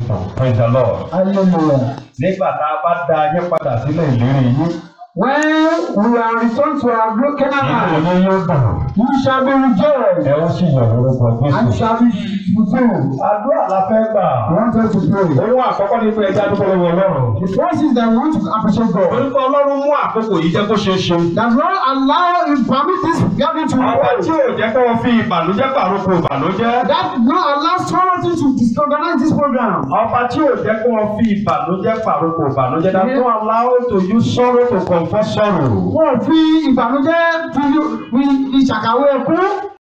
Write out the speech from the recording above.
Praise the Lord. Hallelujah. Nígbà tá a bá da yín padà sílẹ̀ ìlérí yín, When we are returned to our great inú Canaan, ilé yóò dùn. you shall be rejoiced Ẹ ó sì yọ̀ lórúkọ and Jésù. shall be fulfilled. Àdúrà la fẹ́ gbà. I want us to pray. Ohun àkọ́kọ́ ní pé ẹja dúpẹ́ lọ́wọ́ Ọlọ́run. The first is that we want to appreciate God. Orúkọ Ọlọ́run mú àkókò yìí jẹ́ kó ṣeé ṣe. That Lord allow him permit this gathering to Ọba tí hold. ò jẹ́ kí wọ́n fi ìbànújẹ́ pàrókò ìbànújẹ́. That not allow someone to disorganize this program. Ọba tí ò jẹ́ kí wọ́n fi ìbànújẹ́ pàrókò ìbànújẹ́. That don't allow to use sorrow to comfort sorrow. Wọ́n fi ìbànújẹ́ fi fi ìṣàkàwé ẹkún.